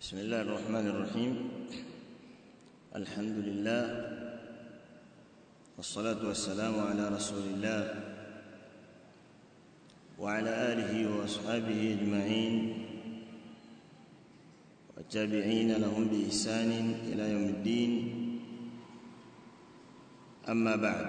بسم الله الرحمن الرحيم الحمد لله والصلاة والسلام على رسول الله وعلى آله وأصحابه أجمعين والتابعين لهم بإحسان إلى يوم الدين أما بعد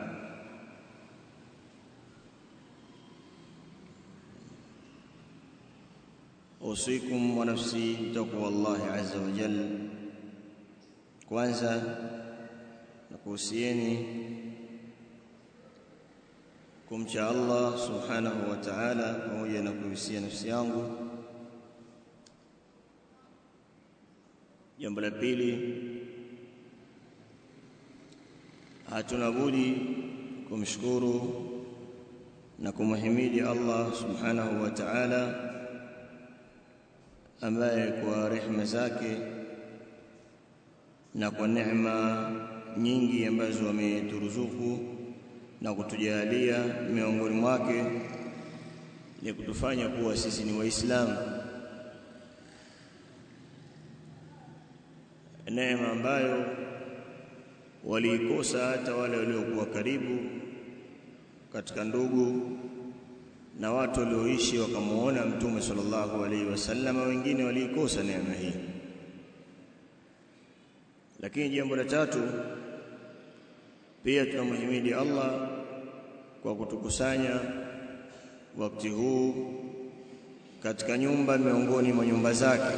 أوصيكم ونفسي بتقوى الله عز وجل kwanza nakuhusieni kumcha Allah subhanahu wa ta'ala pamoja na kuhusia nafsi yangu jambo la pili hatuna budi kumshukuru na kumhimidi Allah subhanahu wa ta'ala ambaye kwa rehema zake na kwa neema nyingi ambazo ameturuzuku na kutujalia miongoni mwake ni kutufanya kuwa sisi ni waislamu neema ambayo waliikosa hata wale waliokuwa karibu katika ndugu na watu walioishi wakamuona mtume sallallahu alaihi wasallam wengine waliikosa neema hii lakini jambo la tatu pia tunamhimidi Allah kwa kutukusanya wakati huu katika nyumba miongoni mwa nyumba zake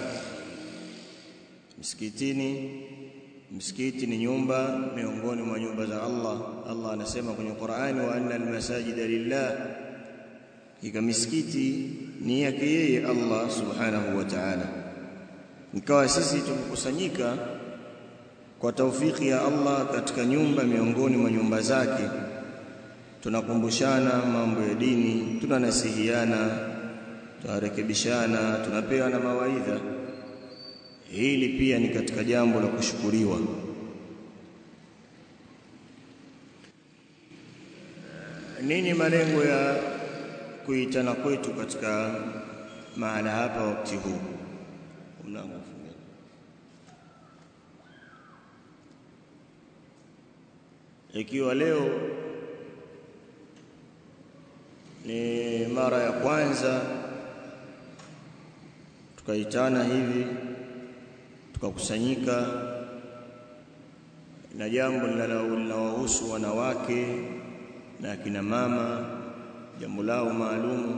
msikitini msikiti ni nyumba miongoni mwa nyumba za Allah Allah anasema kwenye Qur'ani wa anna almasajida lillah ika misikiti ni yake yeye Allah subhanahu wa ta'ala ikawa sisi tumekusanyika kwa taufiki ya Allah katika nyumba miongoni mwa nyumba zake tunakumbushana mambo ya dini tunanasihiana tunarekebishana tunapewa na mawaidha hili pia ni katika jambo la kushukuriwa nini malengo ya kuitana kwetu katika mahala hapa wakati huu mlango ikiwa leo ni mara ya kwanza tukaitana hivi tukakusanyika na jambo linalowahusu wanawake na akina mama jambo lao maalumu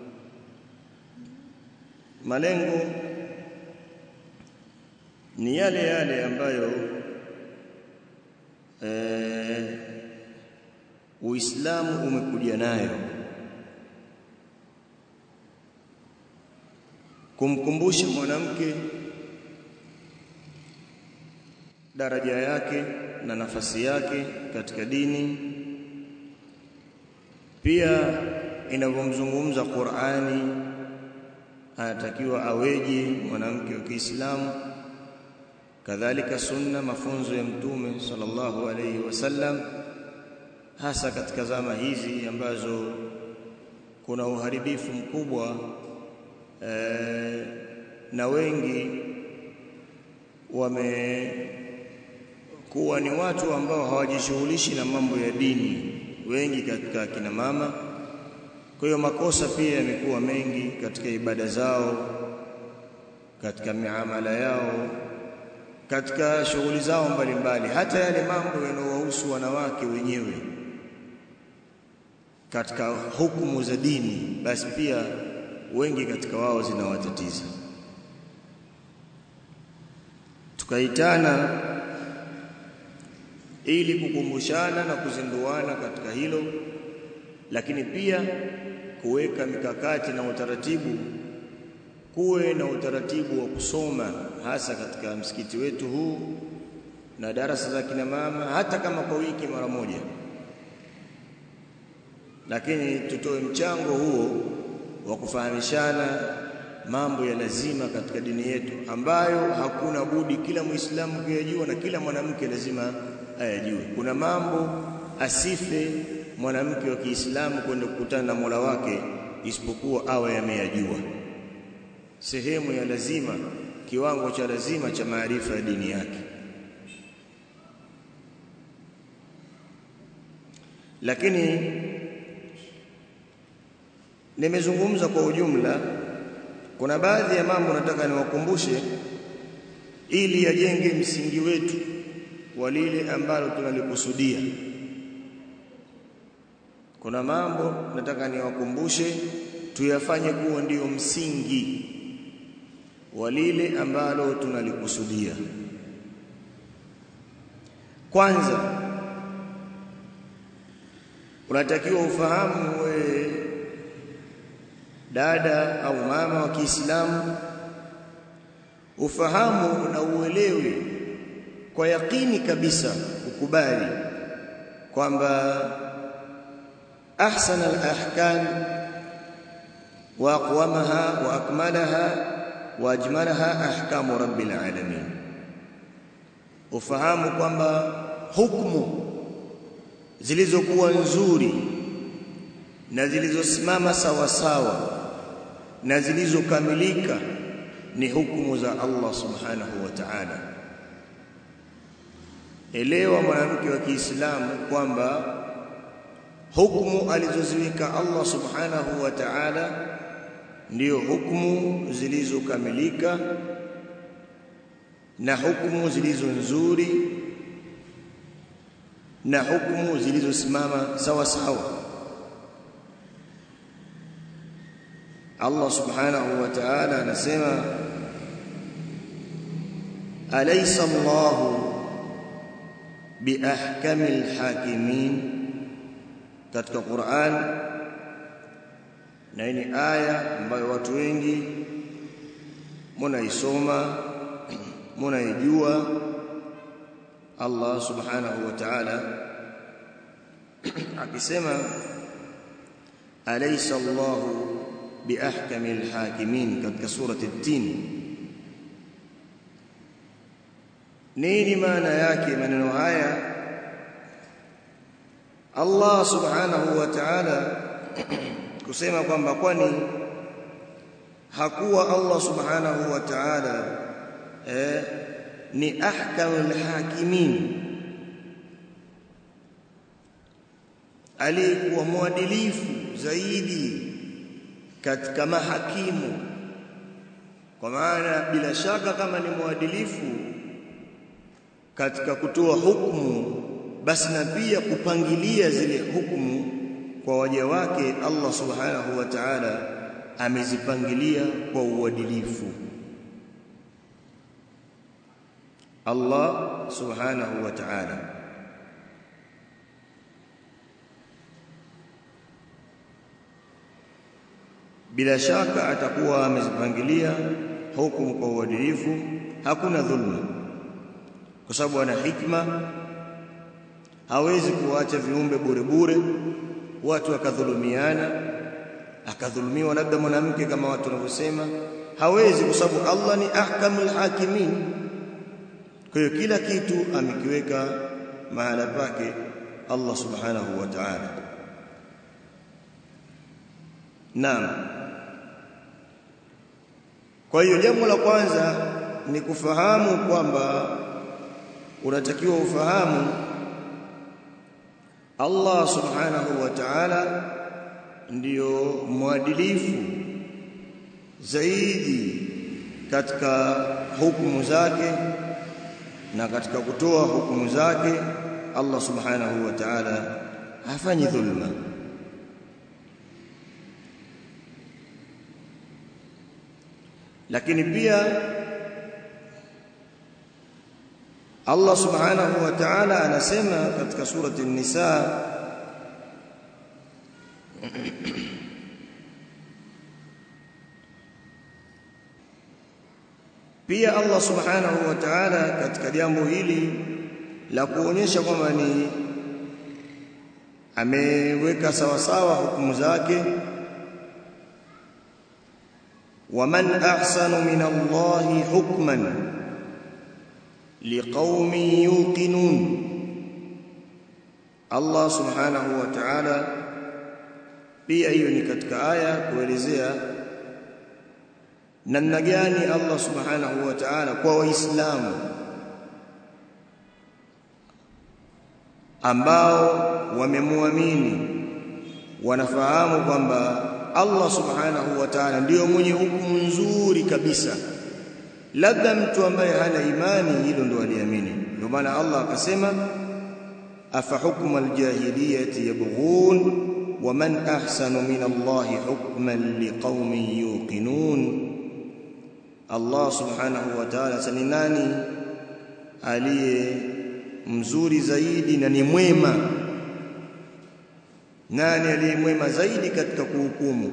malengo ni yale yale ambayo e, Uislamu umekuja nayo kumkumbusha mwanamke daraja yake na nafasi yake katika dini pia inavyomzungumza Qur'ani anatakiwa aweje mwanamke wa Kiislamu kadhalika sunna mafunzo ya mtume sallallahu alayhi wasallam hasa katika zama hizi ambazo kuna uharibifu mkubwa e, na wengi wamekuwa ni watu ambao hawajishughulishi na mambo ya dini wengi katika kina mama kwa hiyo makosa pia yamekuwa mengi katika ibada zao katika miamala yao katika shughuli zao mbalimbali hata yale mambo yanayowahusu wanawake wenyewe katika hukumu za dini basi pia wengi katika wao zinawatatiza tukaitana ili kukumbushana na kuzinduana katika hilo lakini pia kuweka mikakati na utaratibu kuwe na utaratibu wa kusoma hasa katika msikiti wetu huu na darasa za kina mama hata kama kwa wiki mara moja lakini tutoe mchango huo wa kufahamishana mambo ya lazima katika dini yetu ambayo hakuna budi kila muislamu kuyajua na kila mwanamke lazima ayajue kuna mambo asife mwanamke wa Kiislamu kwenda kukutana na Mola wake isipokuwa awe ameyajua sehemu ya lazima kiwango cha lazima cha maarifa ya dini yake lakini nimezungumza kwa ujumla kuna baadhi ya mambo nataka niwakumbushe ili yajenge msingi wetu wa lile ambalo tunalikusudia kuna mambo nataka niwakumbushe tuyafanye kuwa ndiyo msingi wa lile ambalo tunalikusudia kwanza unatakiwa ufahamu we dada au mama wa Kiislamu ufahamu na uelewe kwa yakini kabisa ukubali kwamba ahsan al-ahkam wa aqwamaha wa akmalaha wa ajmalaha ahkamu rabbil alamin ufahamu kwamba hukumu zilizokuwa nzuri na zilizosimama sawa sawa na zilizokamilika ni hukumu za Allah subhanahu wa ta'ala elewa mwanamke wa Kiislamu kwamba hukumu alizoziweka Allah subhanahu wa ta'ala ndiyo hukumu zilizokamilika na hukumu zilizo nzuri na hukumu zilizosimama sawa sawa Allah subhanahu wa ta'ala anasema alaysa Allahu biahkamil hakimin katika Qur'an na ni aya ambayo watu wengi munaisoma munaijua Allah subhanahu wa ta'ala akisema alaysa Allahu biahkamil hakimin katika surati at-tin nini maana yake maneno haya Allah subhanahu wa ta'ala kusema kwamba kwani hakuwa Allah subhanahu wa ta'ala eh, ni ahkamul hakimin aliyekuwa mwadilifu zaidi katika mahakimu kwa maana bila shaka kama ni mwadilifu katika kutoa hukumu basi na pia kupangilia zile hukumu kwa waja wake Allah subhanahu wa ta'ala amezipangilia kwa uadilifu Allah subhanahu wa ta'ala bila shaka atakuwa amezipangilia hukumu kwa uadilifu hakuna dhulma kwa sababu ana hikma hawezi kuacha viumbe bure bure watu wakadhulumiana akadhulumiwa labda mwanamke kama watu wanavyosema hawezi kwa sababu Allah ni ahkamul hakimin kwa hiyo kila kitu amekiweka mahala pake Allah subhanahu wa ta'ala naam kwa hiyo jambo la kwanza ni kufahamu kwamba unatakiwa ufahamu Allah subhanahu wa ta'ala ndiyo mwadilifu zaidi katika hukumu zake na katika kutoa hukumu zake Allah subhanahu wa ta'ala hafanyi dhulma lakini pia Allah subhanahu wa ta'ala anasema katika surati an-nisa pia Allah subhanahu wa ta'ala katika jambo hili la kuonyesha kwamba ni ameweka sawasawa hukumu zake waman ahsanu min Allahi hukman liqaumin yuqinun Allah subhanahu wa ta'ala pia hiyo ni katika aya kuelezea namna gani Allah subhanahu wa ta'ala kwa waislamu ambao wamemwamini wanafahamu kwamba Allah subhanahu wa ta'ala ndiyo mwenye hukumu nzuri kabisa labda mtu ambaye hana imani hilo ndo aliamini ndio maana Allah akasema afa hukma aljahiliyati yabghun wa man ahsanu min Allah hukman liqaumin yuqinun Allah subhanahu wa ta'ala sani nani aliye mzuri zaidi na ni mwema nani aliye mwema zaidi katika kuhukumu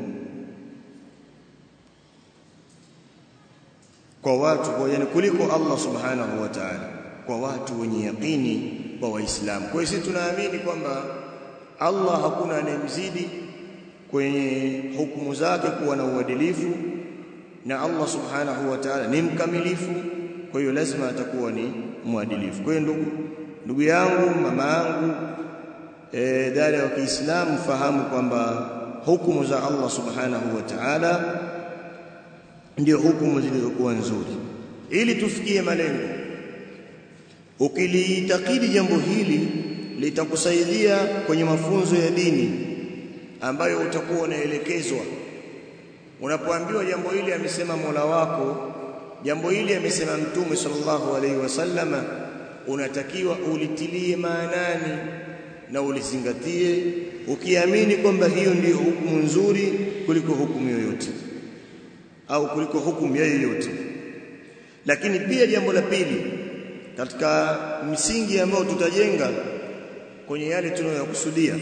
kwa watu kwa yani kuliko Allah subhanahu wa ta'ala kwa watu wenye yaqini kwa waislamu kwa hiyo sisi tunaamini kwamba Allah hakuna anayemzidi kwenye hukumu zake kuwa na uadilifu na Allah subhanahu wa ta'ala ni mkamilifu kwa hiyo lazima atakuwa ni mwadilifu kwa hiyo ndugu ndugu yangu mama yangu e, dada wa Kiislamu fahamu kwamba hukumu za Allah subhanahu wa ta'ala ndio hukumu zilizokuwa nzuri ili tufikie malengo ukiliitakidi jambo hili litakusaidia kwenye mafunzo ya dini ambayo utakuwa unaelekezwa unapoambiwa jambo hili amesema Mola wako jambo hili amesema Mtume sallallahu alaihi wasallama unatakiwa ulitilie maanani na ulizingatie ukiamini kwamba hiyo ndiyo hukumu nzuri kuliko hukumu yoyote au kuliko hukumu ya yoyote lakini pia jambo la pili katika msingi ambao tutajenga kwenye yale tunayokusudia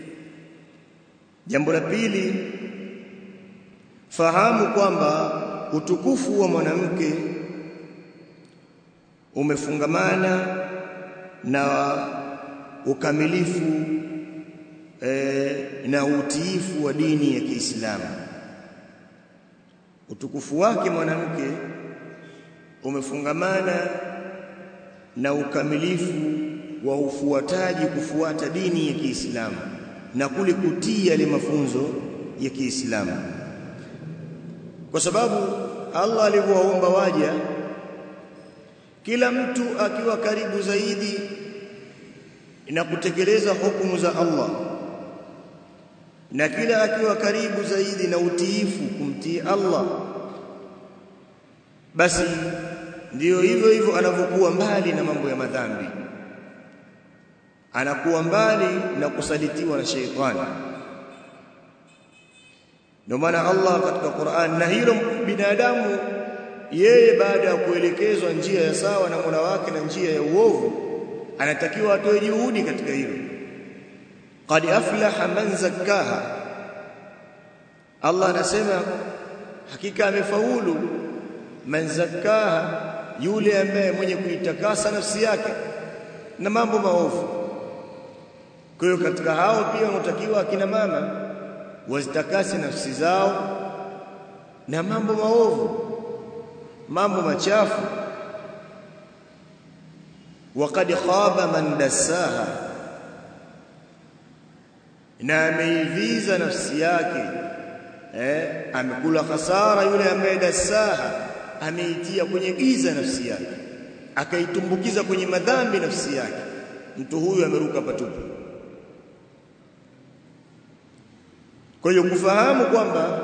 jambo la pili fahamu kwamba utukufu wa mwanamke umefungamana na ukamilifu e, na utiifu wa dini ya Kiislamu utukufu wake mwanamke umefungamana na ukamilifu wa ufuataji kufuata dini ya Kiislamu na kule kutii yale mafunzo ya Kiislamu kwa sababu Allah alivyowaomba waja kila mtu akiwa karibu zaidi na kutekeleza hukumu za Allah na kila akiwa karibu zaidi na utiifu kumtii Allah basi ndiyo hivyo hivyo anavyokuwa mbali na mambo ya madhambi anakuwa mbali na kusalitiwa na sheitani ndio maana Allah katika Qur'an na hilo binadamu yeye baada ya kuelekezwa njia ya sawa na Mola wake na njia ya uovu anatakiwa atoe juhudi katika hilo qad aflaha man zakkaha Allah anasema hakika amefaulu man zakkaha yule ambaye mwenye kuitakasa nafsi yake na mambo maovu kwa hiyo katika hao pia wanatakiwa akina mama wazitakase nafsi zao na mambo maovu mambo machafu waqad khaba man dassaha na ameiviza nafsi yake eh amekula hasara yule ambaye dassaha ameitia kwenye giza nafsi yake akaitumbukiza kwenye madhambi nafsi yake mtu huyu ameruka patupu kwa hiyo kufahamu kwamba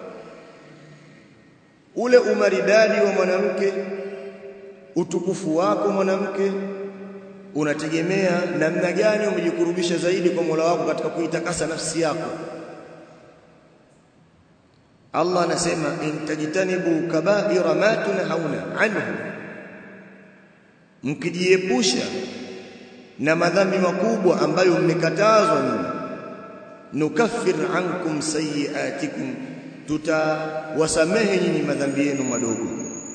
ule umaridadi wa mwanamke utukufu wako mwanamke unategemea namna gani umejikurubisha zaidi kwa Mola wako katika kuitakasa nafsi yako Allah anasema in tajtanibu kaba'ira ma tunhauna anhu mkijiepusha na madhambi makubwa ambayo mmekatazwa nyinyi nukaffir ankum sayiatikum tutawasamehe nyinyi madhambi yenu madogo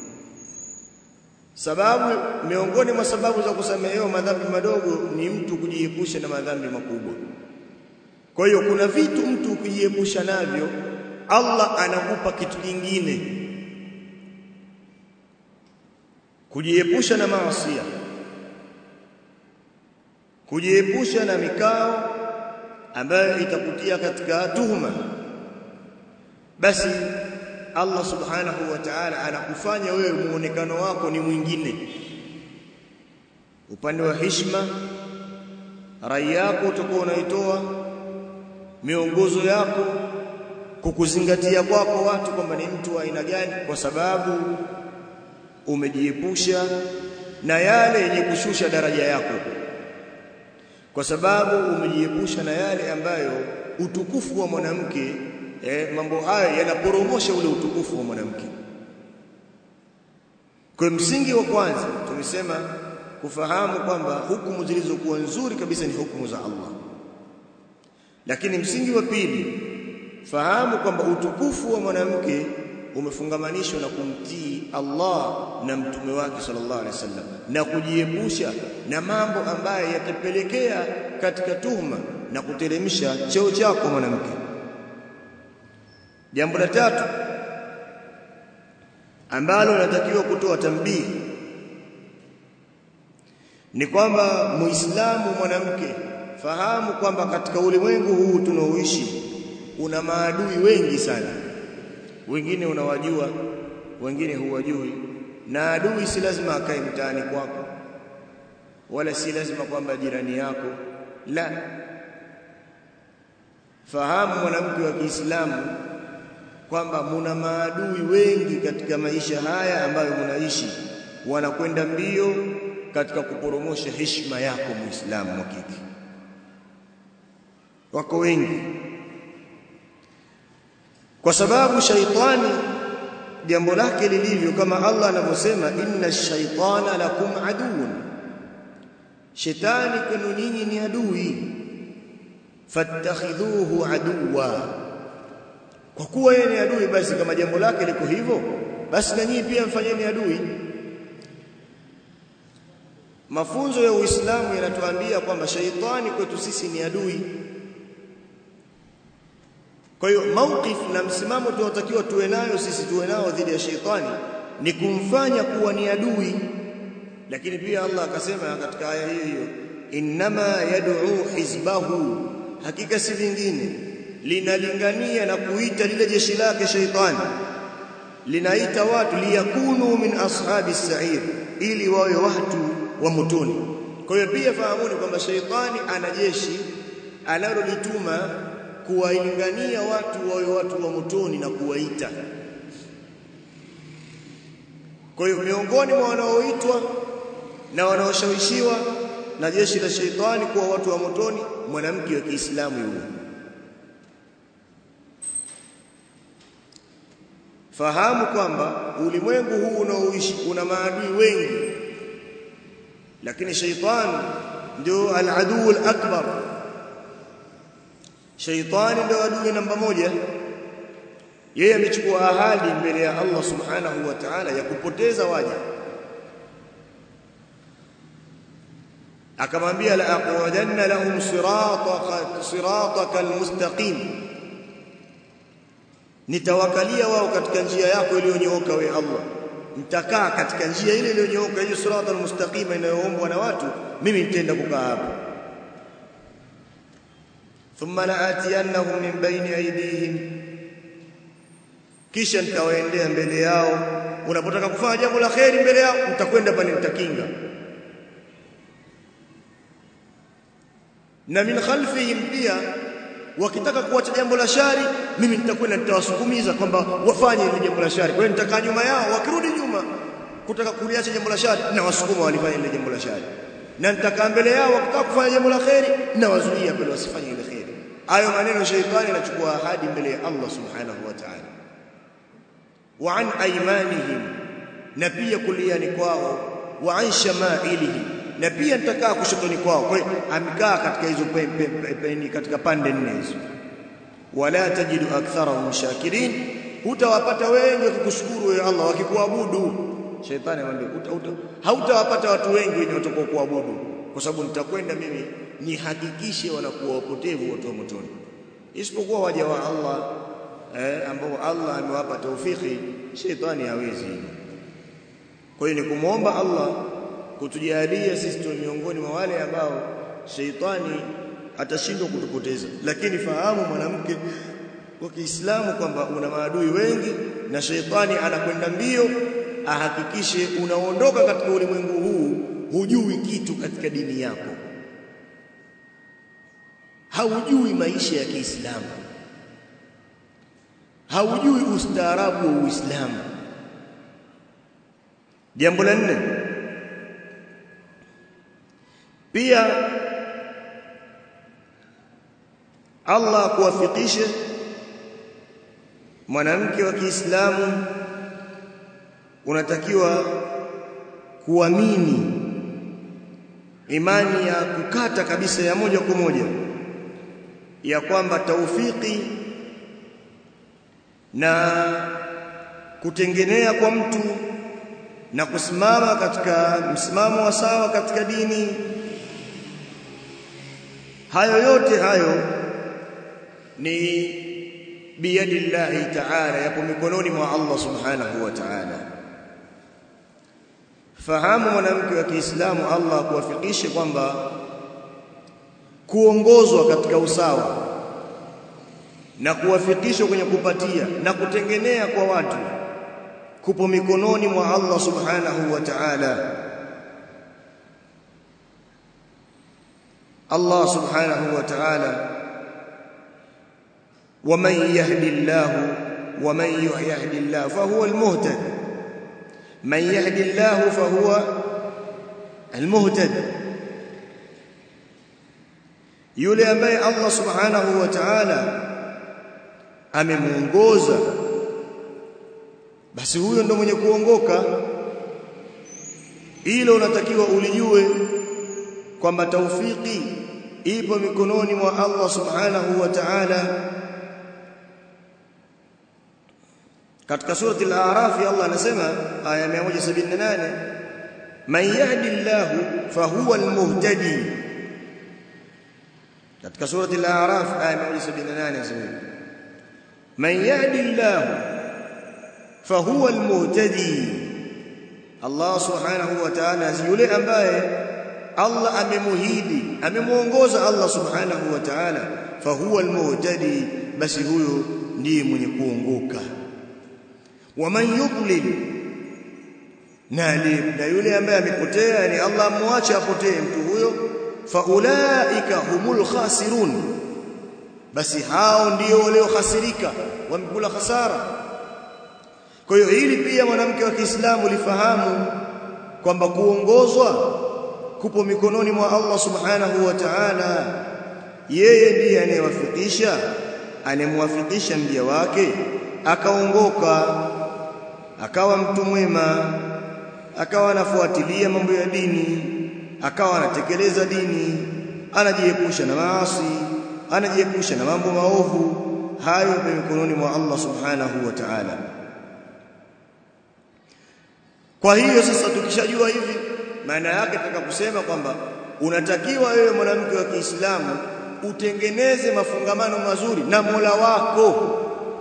sababu miongoni mwa sababu za kusamehewa madhambi madogo ni mtu kujiepusha na madhambi makubwa kwa hiyo kuna vitu mtu kujiepusha navyo Allah anakupa kitu kingine kujiepusha na maasi kujiepusha na mikao ambayo itakutia katika tuhuma basi Allah subhanahu wa ta'ala anakufanya wewe muonekano wako ni mwingine upande wa heshima rai yako utakuwa unaitoa miongozo yako kukuzingatia kwako watu kwamba ni mtu wa aina gani kwa sababu umejiepusha na yale yenye kushusha daraja yako kwa sababu umejiepusha na yale ambayo utukufu wa mwanamke eh, mambo hayo yanaporomosha ule utukufu wa mwanamke kwa msingi wa kwanza tumesema kufahamu kwamba hukumu zilizokuwa nzuri kabisa ni hukumu za Allah lakini msingi wa pili fahamu kwamba utukufu wa mwanamke umefungamanishwa na kumtii Allah na mtume wake sallallahu alaihi wasallam na kujiepusha na mambo ambayo yatapelekea katika tuhuma na kuteremsha cheo chako mwanamke jambo la tatu ambalo natakiwa kutoa tambii ni kwamba muislamu mwanamke fahamu kwamba katika ulimwengu huu tunaoishi una maadui wengi sana wengine unawajua wengine huwajui na adui si lazima akae mtaani kwako wala si lazima kwamba jirani yako la fahamu mwanamke wa Kiislamu kwamba muna maadui wengi katika maisha haya ambayo munaishi wanakwenda mbio katika kuporomosha heshima yako muislamu wa kike wako wengi kwa sababu shaitani jambo lake lilivyo kama Allah anavyosema inna shaitana lakum aduun shetani kwenu nyinyi ni adui fattakhidhuhu aduwa kwa kuwa yeye ni adui basi kama jambo lake liko hivyo basi na nyinyi pia mfanyeni adui mafunzo ya Uislamu yanatuambia kwamba shaitani kwetu sisi ni adui kwa hiyo mauqif na msimamo tunaotakiwa tuwe nayo sisi tuwe nao dhidi ya shaitani ni kumfanya kuwa ni adui lakini pia Allah akasema katika aya hiyo hiyo innama yad'u hizbahu hakika si vingine linalingania na kuita lile jeshi lake shaitani linaita watu liyakunu min ashabi sa'ir ili wawe watu wa motoni kwa hiyo pia fahamuni kwamba shaitani ana jeshi analolituma kuwaingania watu wawe watu wa motoni na kuwaita kwa hiyo miongoni mwa wanaoitwa na wanaoshawishiwa na jeshi la shaitani kuwa watu wa motoni mwanamke wa Kiislamu yule fahamu kwamba ulimwengu huu unaoishi una maadui wengi lakini shaitani ndio al-aduu al-akbar shaitani ndio adui namba moja yeye amechukua ahadi mbele ya Allah subhanahu wa ta'ala ya kupoteza waja akamwambia la aqudanna lahum sirataka sirataka almustaqim nitawakalia wao katika njia yako iliyonyooka we Allah nitakaa katika njia ile iliyonyooka hiyo sirata almustaqima inayoombwa na watu mimi nitaenda kukaa hapo thumma la'atiyannahum min bayni aydihim kisha nitawaendea mbele yao unapotaka kufanya jambo la kheri mbele yao utakwenda pale nitakinga na min khalfihim pia wakitaka kuacha jambo la shari mimi nitakwenda nitawasukumiza kwamba wafanye ile jambo la shari kwa hiyo nitakaa nyuma yao wakirudi nyuma kutaka kuliacha jambo la shari na wasukuma walifanya ile jambo la shari na nitakaa mbele yao wakitaka kufanya jambo la kheri na wazuia pale wasifanye ile kheri hayo maneno shaitani anachukua ahadi mbele ya Allah subhanahu wa ta'ala wa an aymanihim na pia kuliani kwao wa an shamailihim na pia nitakaa kushotoni kwao kwa hiyo amekaa katika hizo peni katika pande nne hizo wala tajidu aktharahum shakirin hutawapata wengi wakikushukuru wewe Allah wakikuabudu shaitani anamwambia hautawapata watu wengi wenye watakao kuabudu kwa sababu nitakwenda mimi nihakikishe wanakuwa wapotevu watu wa motoni isipokuwa waja wa Allah eh, ambao Allah amewapa taufiki shaitani hawezi kwa hiyo ni kumwomba Allah kutujalia sisi tu miongoni mwa wale ambao sheitani atashindwa kutupoteza lakini fahamu mwanamke kwa Kiislamu kwamba una maadui wengi na sheitani anakwenda mbio ahakikishe unaondoka katika ulimwengu huu hujui kitu katika dini yako haujui maisha ya Kiislamu haujui ustaarabu wa Uislamu jambo la nne pia Allah kuwafikishe mwanamke wa Kiislamu unatakiwa kuamini imani ya kukata kabisa ya moja kwa moja ya kwamba taufiki na kutengenea kwa mtu na kusimama katika msimamo wa sawa katika dini hayo yote hayo ni biyadillahi ta'ala yapo mikononi mwa Allah subhanahu wa ta'ala fahamu mwanamke wa Kiislamu Allah kuwafikishe kwamba kuongozwa katika usawa na kuwafikishwa kwenye kupatia na kutengenea kwa watu kupo mikononi mwa Allah subhanahu wa ta'ala Allah subhanahu wa ta'ala ومن يهد الله ومن يهد الله فهو المهتد من يهد الله فهو المهتد yule ambaye Allah subhanahu wa ta'ala amemuongoza basi huyo ndo mwenye kuongoka ilo unatakiwa ulijue kwamba taufiki ipo mikononi mwa Allah subhanahu wa ta'ala katika surati al-a'raf Allah anasema aya 178 man yahdillahu fahuwa al-muhtadi katika surati al-a'raf aya 178 anasema man yahdillahu fahuwa al-muhtadi Allah subhanahu wa ta'ala yule ambaye Allah amemuhidi amemuongoza Allah subhanahu wa ta'ala fahuwa al-muhtadi basi huyo ndiye mwenye kuongoka waman yudlil na na yule ambaye amepotea ni Allah amwache apotee mtu huyo faulaika humul khasirun basi hao ndio waliokhasirika wamekula hasara kwa hiyo hili pia mwanamke wa Kiislamu lifahamu kwamba kuongozwa kupo mikononi mwa Allah subhanahu wa ta'ala yeye ndiye anayewafikisha anemwafikisha mja wake akaongoka akawa mtu mwema akawa anafuatilia mambo ya dini akawa anatekeleza dini anajiepusha na maasi anajiepusha na mambo maovu hayo kwa mikononi mwa Allah subhanahu wa ta'ala kwa hiyo sasa tukishajua hivi maana yake tutaka kusema kwamba unatakiwa wewe mwanamke wa Kiislamu utengeneze mafungamano mazuri na Mola wako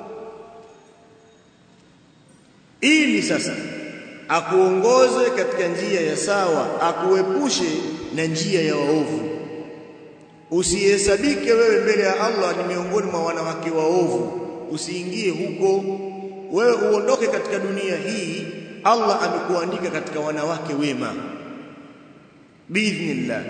ili sasa akuongoze katika njia ya sawa akuepushe na njia ya waovu usihesabike wewe mbele ya Allah ni miongoni mwa wanawake waovu usiingie huko wewe uondoke katika dunia hii Allah amekuandika katika wanawake wema biidhnillah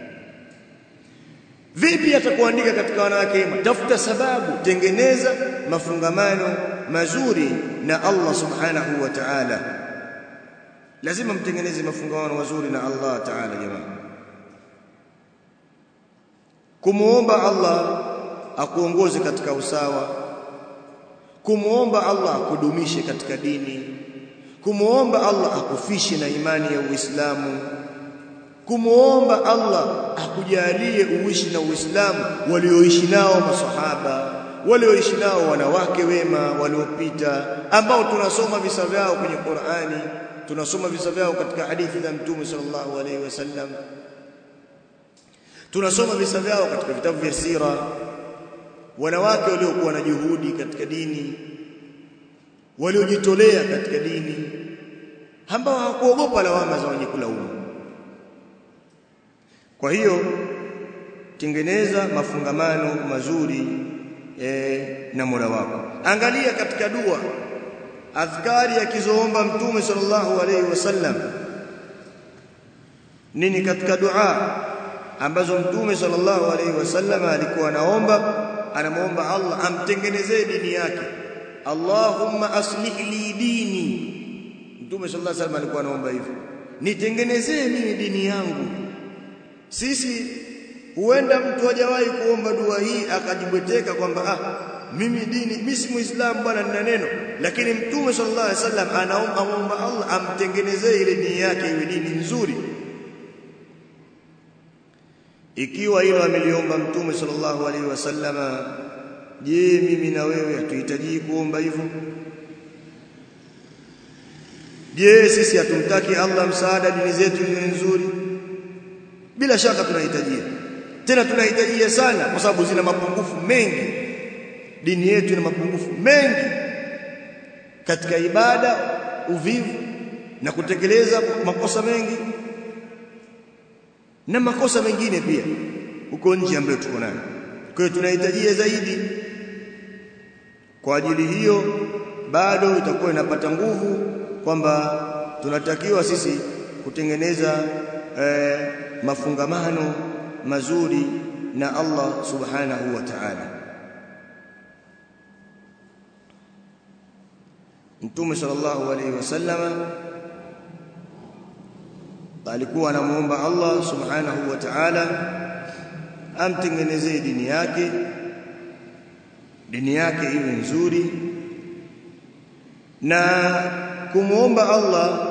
vipi atakuandika katika wanawake wema tafuta sababu tengeneza mafungamano mazuri na Allah subhanahu wa ta'ala lazima mtengeneze mafungamano mazuri na Allah ta'ala jamaa kumuomba Allah akuongoze katika usawa kumuomba Allah akudumishe katika dini kumuomba Allah akufishe na imani ya Uislamu kumuomba Allah akujalie uishi na Uislamu walioishi nao masahaba walioishi nao wanawake wema waliopita ambao tunasoma visa vyao kwenye Qur'ani tunasoma visa vyao katika hadithi za Mtume sallallahu alaihi wasallam tunasoma visa vyao katika vitabu vya sira wanawake waliokuwa na juhudi katika dini waliojitolea katika dini ambao hawakuogopa lawama za wenye kulaumu kwa hiyo tengeneza mafungamano mazuri e, na Mola wako angalia katika dua adhkari akizoomba mtume sallallahu alaihi wasallam nini katika dua ambazo mtume sallallahu alaihi wasallam alikuwa anaomba anamuomba Allah amtengenezee dini yake Allahumma aslih li dini mtume sallallahu alaihi wasallam alikuwa anaomba hivyo nitengenezee mimi dini yangu sisi huenda mtu hajawahi kuomba dua hii akajibweteka kwamba ah mimi dini mimi si muislamu bwana nina neno lakini mtume sallallahu alaihi wasallam anaomba Allah amtengenezee ile dini yake iwe dini nzuri ikiwa hilo ameliomba mtume sallallahu alaihi wasallama je mimi na wewe hatuhitaji kuomba hivyo je sisi hatumtaki Allah msaada dini zetu iwe nzuri bila shaka tunahitajia tena tunahitajia sana kwa sababu zina mapungufu mengi dini yetu ina mapungufu mengi katika ibada uvivu na kutekeleza makosa mengi na makosa mengine pia huko nje ambayo tuko nayo kwa hiyo tunahitajia zaidi kwa ajili hiyo bado itakuwa inapata nguvu kwamba tunatakiwa sisi kutengeneza eh, mafungamano mazuri na Allah subhanahu wa ta'ala Mtume sallallahu alaihi wasallam alikuwa anamuomba Allah subhanahu wa ta'ala amtengenezee dini yake dini yake iwe nzuri na kumuomba Allah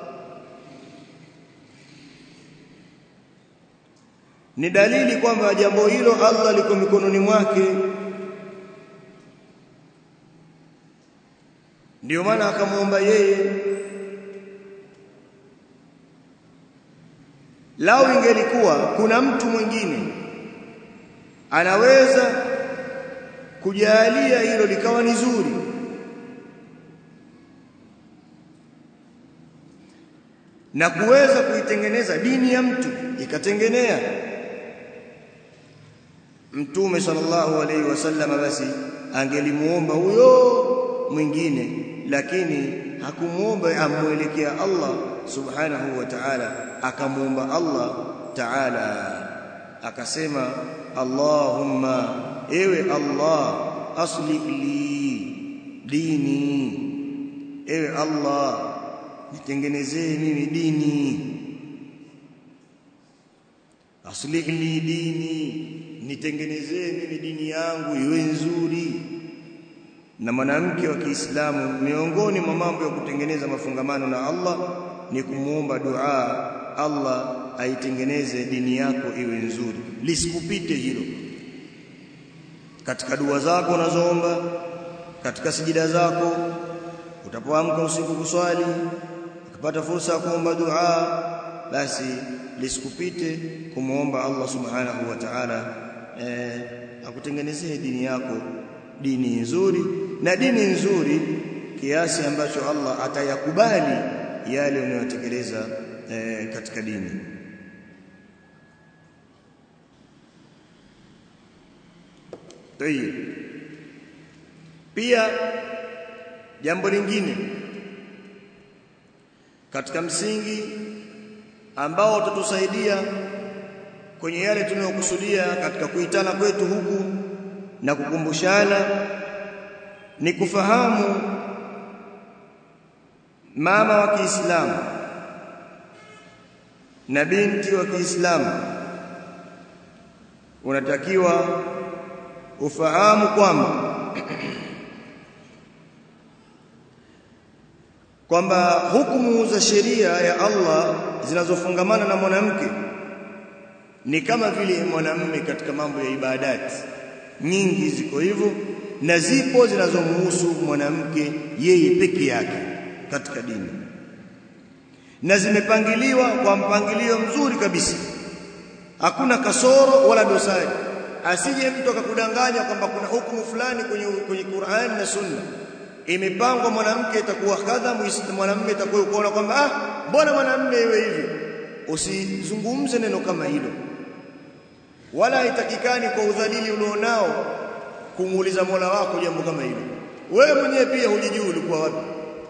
ni dalili kwamba jambo hilo Allah liko mikononi mwake ndio maana akamuomba yeye lao ingelikuwa kuna mtu mwingine anaweza kujalia hilo likawa ni zuri na kuweza kuitengeneza dini ya mtu ikatengenea mtume sallallahu alaihi wasallam basi angelimuomba huyo mwingine lakini hakumuomba amwelekea Allah subhanahu wa ta'ala akamuomba Allah ta'ala akasema Allahumma ewe Allah aslih li dini ewe Allah nitengenezee mimi dini aslih li dini nitengenezee mimi dini yangu iwe nzuri na mwanamke wa Kiislamu miongoni mwa mambo ya kutengeneza mafungamano na Allah ni kumuomba dua Allah aitengeneze dini yako iwe nzuri lisikupite hilo katika dua zako unazoomba katika sijida zako utapoamka usiku kuswali ukipata fursa ya kuomba dua basi lisikupite kumuomba Allah subhanahu wa ta'ala eh, akutengenezee dini yako dini nzuri na dini nzuri kiasi ambacho Allah atayakubali yale unayotekeleza eh, katika dini Tayeb. Pia jambo lingine katika msingi ambao utatusaidia kwenye yale tunayokusudia katika kuitana kwetu huku na kukumbushana ni kufahamu mama wa Kiislamu na binti wa Kiislamu unatakiwa ufahamu kwamba kwamba hukumu za sheria ya Allah zinazofungamana na mwanamke ni kama vile mwanamume katika mambo ya ibadati nyingi ziko hivyo na zipo zinazomhusu mwanamke yeye peke yake katika dini na zimepangiliwa kwa mpangilio mzuri kabisa hakuna kasoro wala dosari asije mtu akakudanganya kwamba kuna hukumu fulani kwenye kwenye Qur'an na Sunna imepangwa mwanamke itakuwa kadha mwanamume itakuwa kuona kwamba ah mbona mwanamume iwe hivyo usizungumze neno kama hilo wala haitakikani kwa udhalili ulionao kumuuliza Mola wako jambo kama hilo wewe mwenyewe pia hujijui ulikuwa wapi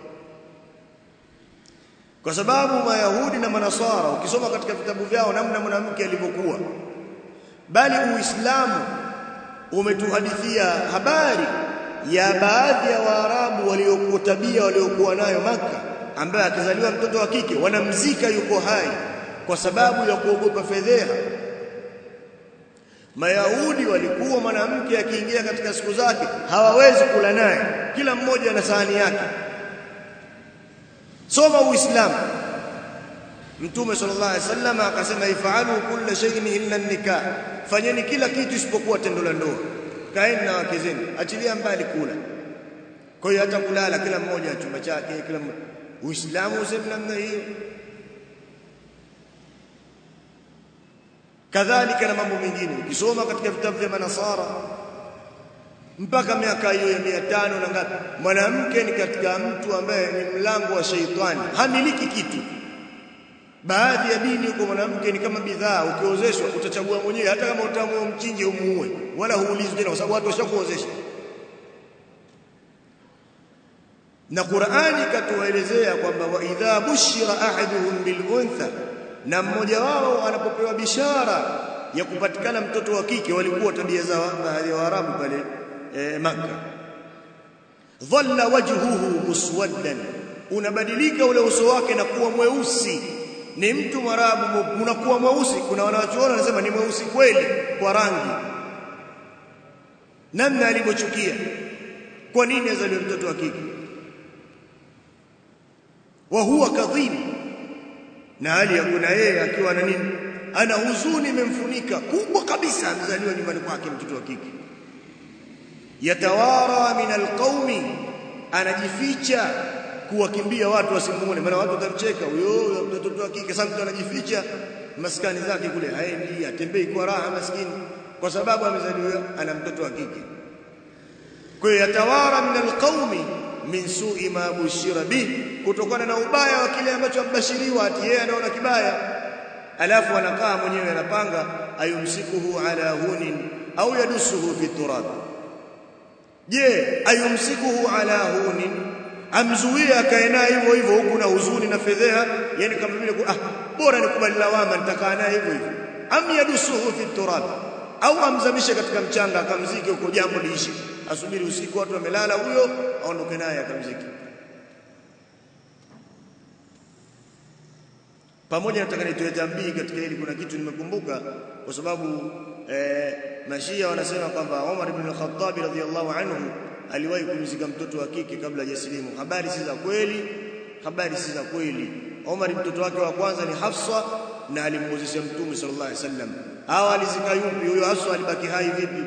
kwa sababu mayahudi na manasara ukisoma katika vitabu vyao namna mwanamke alivyokuwa bali uislamu umetuhadithia habari ya baadhi ya waarabu waliokuwa tabia waliokuwa nayo maka ambaye akizaliwa mtoto wa kike wanamzika yuko hai kwa sababu ya kuogopa fedheha Mayahudi walikuwa mwanamke akiingia katika siku zake hawawezi kula naye kila mmoja na sahani yake soma uislamu Mtume sallallahu alaihi wasallam akasema ifalu kulla shay'in illa nikah fanyeni kila kitu isipokuwa tendo la ndoa kaeni na wake zenu achilia mbali kula kwa hiyo hata kulala kila mmoja chumba chake kila mmoja uislamu useme namna hiyo kadhalika na mambo mengine ukisoma katika vitabu vya manasara mpaka miaka hiyo ya 500 na ngapi mwanamke ni katika mtu ambaye ni mlango wa sheitani hamiliki kitu baadhi ya dini huko mwanamke ni kama bidhaa ukiozeshwa utachagua mwenyewe hata kama utaamua mchinje umuue wala huulizwi tena kwa sababu watu washakuozesha na Qur'ani katuelezea kwamba wa idha bushira ahaduhum bil untha na mmoja wao anapopewa bishara ya kupatikana mtoto wa kike walikuwa tabia za baadhi ya Waarabu pale e, Makka dhalla wajhuhu muswaddan unabadilika ule uso wake na kuwa mweusi ni mtu mwarabu unakuwa mweusi kuna wanawachuona wanasema ni mweusi kweli kwa rangi namna alivyochukia kwa nini azaliwe mtoto wa kike wa huwa kadhib na hali ya kuna yeye akiwa na nini ana huzuni imemfunika kubwa kabisa amezaliwa nyumbani kwake mtoto wa kike yatawara min alqaumi anajificha kuwakimbia watu wasimuone maana watu watamcheka huyo mtoto wa kike sasa anajificha maskani zake kule haendi atembei kwa raha maskini kwa sababu amezaliwa ana mtoto wa kike kwa hiyo yatawara min alqaumi min su'i ma bushira bi kutokana na ubaya wa kile ambacho ambashiriwa ati yeye anaona kibaya alafu anakaa mwenyewe anapanga ayumsikuhu ala hunin au yadusuhu fi turab je ayumsikuhu ala hunin amzuie akae naye hivyo hivyo huku na huzuni na fedheha yani kama vile ah bora nikubali lawama nitakaa naye hivyo hivyo am yadusuhu fi turab au amzamishe katika mchanga akamzike huko jambo liishi asubiri usiku watu wamelala huyo aondoke naye akamzike pamoja nataka nitoe tambii katika hili kuna kitu nimekumbuka kwa sababu eh, mashia wanasema kwamba Umar ibn al-Khattab radhiyallahu anhu aliwahi kumzika mtoto wa kike kabla hajasilimu habari si za kweli habari si za kweli Umar mtoto wake wa kwanza ni Hafsa na alimuozesha Mtume sallallahu alaihi wasallam hawa alizika yupi huyo Hafsa alibaki hai vipi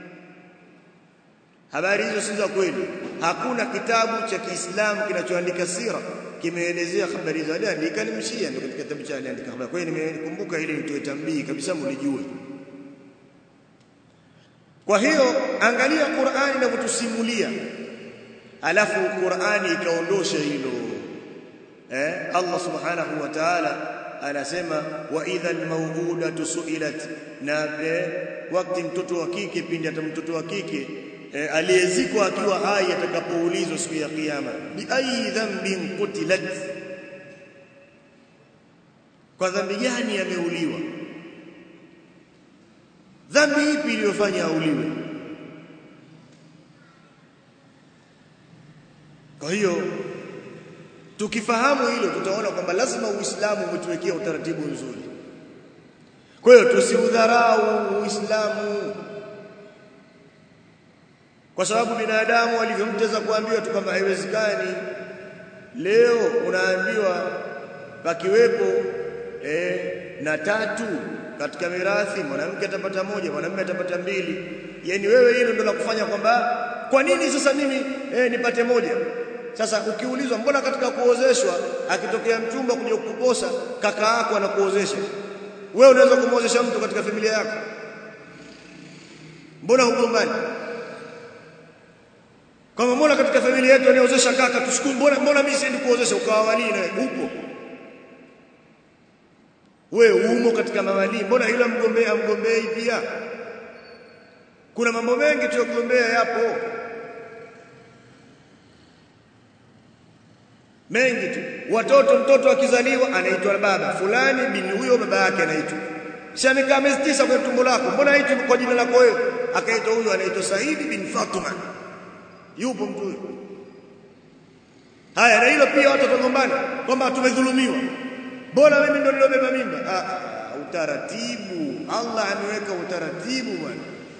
habari hizo si za kweli hakuna kitabu cha Kiislamu kinachoandika sira kimeelezea habari hizo aliandika ni mshia ndio katika kitabu cha aliandika habari kwa hiyo nimekumbuka ili nitoe tambii kabisa mlijue kwa hiyo angalia Qur'ani inavyotusimulia alafu Qur'ani ikaondosha hilo eh Allah subhanahu wa ta'ala anasema wa idha almawudatu su'ilat na wakati mtoto wa kike pindi hata mtoto wa kike e, aliyezikwa akiwa hai atakapoulizwa siku ya kiyama bi ayi dhanbin qutilat kwa dhambi gani ameuliwa dhambi ipi iliyofanya auliwe kwa hiyo tukifahamu hilo tutaona kwamba lazima uislamu umetuwekea utaratibu nzuri kwa hiyo tusiudharau uislamu kwa sababu binadamu alivyomteza kuambiwa tu kwamba haiwezekani leo unaambiwa pakiwepo eh, na tatu katika mirathi mwanamke atapata moja mwanamume atapata mbili yani wewe hilo ndio la kufanya kwamba kwa nini sasa mimi eh, nipate moja sasa ukiulizwa mbona katika kuozeshwa akitokea mchumba kuja kukuposa kaka yako anakuozesha wewe unaweza kumuozesha mtu katika familia yako mbona hugombani kama mbona katika familia yetu aniozesha kaka tushukuru mbona mbona mimi siendi kuozesha ukawawali na upo wewe umo katika mawali mbona yule mgombea mgombei pia kuna mambo mengi tuyokuombea yapo mengi tu watoto mtoto akizaliwa anaitwa baba fulani bin huyo baba yake anaitwa si amekaa miezi tisa kwenye tumbo lako mbona haitwi kwa jina lako wewe akaitwa huyo anaitwa Saidi bin Fatuma yupo mtu huyo haya na hilo pia watu watagombana kwamba tumedhulumiwa bora mimi ndo nilobeba mimba ah, ah, utaratibu Allah ameweka utaratibu bwana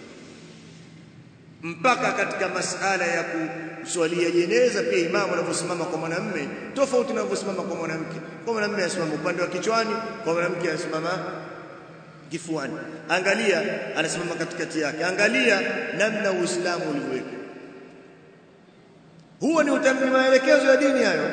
mpaka katika masala ya kuswalia jeneza pia imamu anavyosimama kwa mwanamume tofauti na anavyosimama kwa mwanamke kwa mwanamume asimama upande wa kichwani kwa mwanamke asimama kifuani angalia anasimama katikati yake angalia namna uislamu ulivyoweka huo ni utamni maelekezo ya dini hayo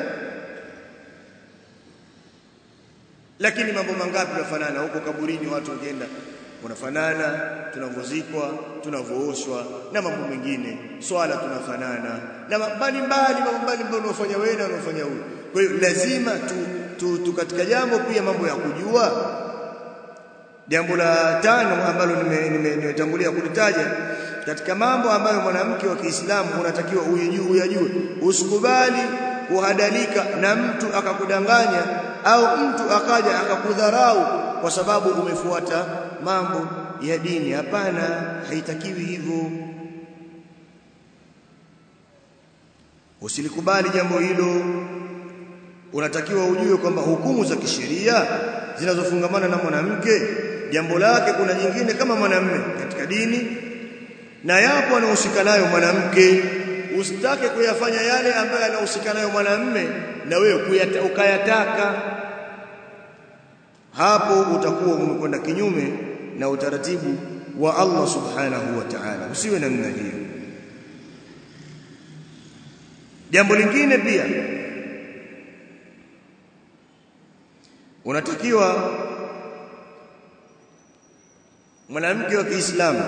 lakini mambo mangapi yafanana huko kaburini watu wakienda unafanana tunavyozikwa tunavyooshwa na mambo mengine swala tunafanana na mbali mbali mambo mbali mbali unaofanya wewe na unaofanya huyu kwa hiyo lazima tu, tu, tu katika jambo pia mambo ya kujua jambo la tano ambalo nimetangulia nime, nime kulitaja katika mambo ambayo mwanamke wa Kiislamu unatakiwa uyajue uyajue usikubali kuhadalika na mtu akakudanganya au mtu akaja akakudharau kwa sababu umefuata mambo ya dini hapana haitakiwi hivyo usilikubali jambo hilo unatakiwa ujue kwamba hukumu za kisheria zinazofungamana na mwanamke jambo lake kuna jingine kama mwanamume katika dini na yapo anahusika nayo mwanamke usitake kuyafanya yale ambayo anahusika nayo mwanamume na wewe ukayataka hapo utakuwa umekwenda kinyume na utaratibu wa Allah subhanahu wa ta'ala usiwe namna hiyo jambo lingine pia unatakiwa mwanamke wa Kiislamu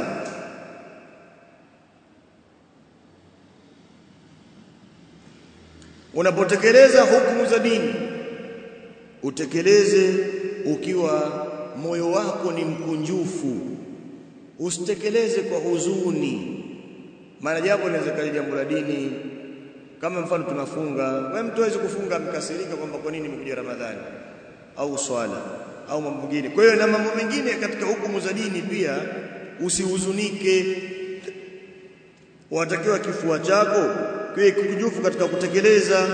unapotekeleza hukumu za dini utekeleze ukiwa moyo wako ni mkunjufu usitekeleze kwa huzuni maana jambo linaweza jambo la dini kama mfano tunafunga wewe mtu hawezi kufunga mkasirika kwamba kwa nini imekuja Ramadhani au swala au mambo mengine kwa hiyo na mambo mengine katika hukumu za dini pia usihuzunike watakiwa kifua chako kiwe kujufu katika kutekeleza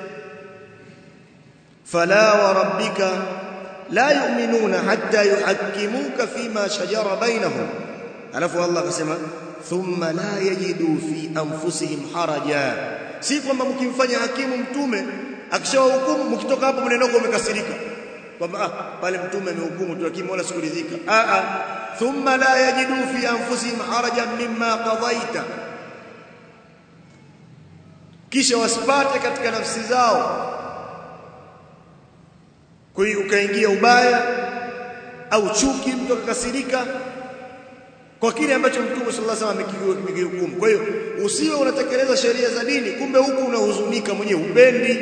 fala wa rabbika la yu'minuna hatta yuhakkimuka fima shajara bainahum alafu Allah akasema thumma la yajidu fi anfusihim haraja si kwamba mkimfanya hakimu mtume akishawahukumu mkitoka hapo mnaenda umekasirika kwamba ah pale mtume amehukumu tu lakini wala sikuridhika ah ah thumma la yajidu fi anfusihim harajan mimma qadaita kisha wasipate katika nafsi zao kwa hiyo ukaingia ubaya au chuki mtu akakasirika kwa kile ambacho mtume sallallahu alaihi wasallam amekihukumu kwa hiyo usiwe unatekeleza sheria za dini kumbe huku unahuzunika mwenyewe upendi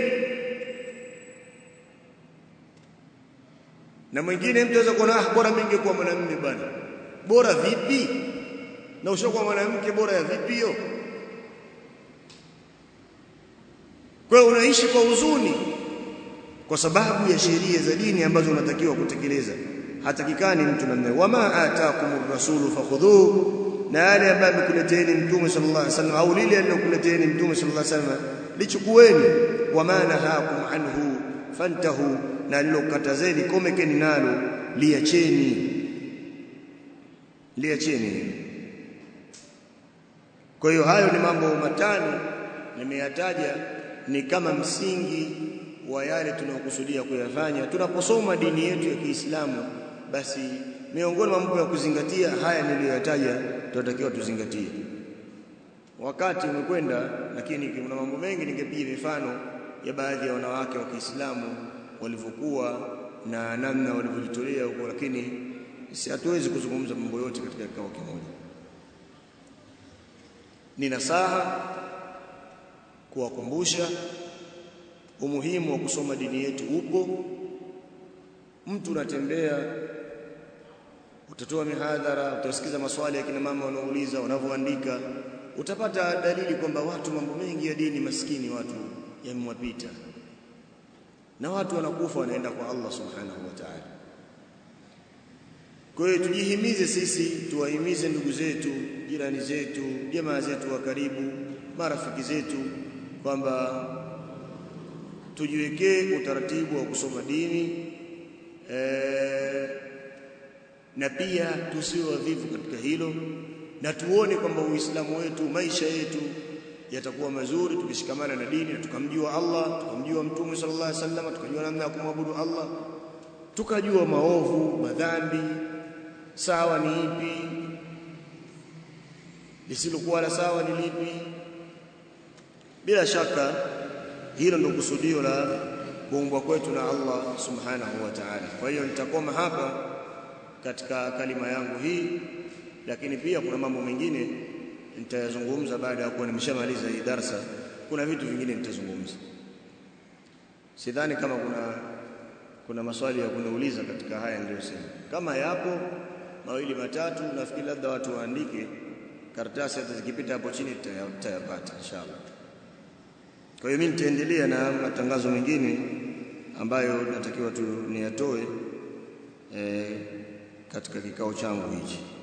na mwingine mtu anaweza kuona ah bora mimi ningekuwa mwanamume bwana bora vipi na ushakuwa mwanamke bora ya vipi hiyo kwa hiyo unaishi kwa huzuni kwa sababu ya sheria za dini ambazo unatakiwa kutekeleza hatakikani mtu namna wama ataakumur rasulu fakhudhuhu na yale ambayo amekuleteeni mtume sallallahu alaihi wasallam au lile alilokuleteeni mtume sallallahu alaihi wasallam lichukueni wama nahakum anhu fantahu na lilokatazeni komekeni nalo liacheni liacheni kwa hiyo hayo ni mambo matano nimeyataja ni kama msingi wa yale tunayokusudia kuyafanya tunaposoma dini yetu ya Kiislamu basi miongoni mwa mambo ya kuzingatia haya niliyoyataja tunatakiwa tuzingatie wakati umekwenda lakini kuna mambo mengi ningepiga mifano ya baadhi ya wanawake wa Kiislamu walivyokuwa na namna walivyojitolea huko lakini si hatuwezi kuzungumza mambo yote katika kikao kimoja ni nasaha kuwakumbusha umuhimu wa kusoma dini yetu upo mtu unatembea utatoa mihadhara utasikiza maswali ya kina mama wanaouliza wanavyoandika utapata dalili kwamba watu mambo mengi ya dini maskini watu yamewapita na watu wanakufa wanaenda kwa Allah subhanahu wa ta'ala kwa hiyo tujihimize sisi tuwahimize ndugu zetu jirani zetu jamaa zetu wa karibu marafiki zetu kwamba tujiwekee utaratibu wa kusoma dini e, na pia tusiwe wavivu katika hilo na tuone kwamba Uislamu wetu maisha yetu yatakuwa mazuri tukishikamana na dini na tukamjua Allah tukamjua Mtume sallallahu alaihi wasallam tukajua namna ya kumwabudu Allah tukajua maovu madhambi sawa ni ipi lisilokuwa la sawa ni lipi bila shaka hilo ndio kusudio la kuumbwa kwetu na Allah subhanahu wa ta'ala kwa hiyo nitakoma hapa katika kalima yangu hii lakini pia kuna mambo mengine nitayazungumza baada ya kuwa nimeshamaliza hii darsa kuna vitu vingine nitazungumza sidhani kama kuna kuna maswali ya kuniuliza katika haya niliyosema kama yapo mawili matatu nafikiri labda watu waandike karatasi hata zikipita hapo chini tutayapata inshallah kwa hiyo mimi nitaendelea na matangazo mengine ambayo natakiwa tu niyatoe eh, katika kikao changu hichi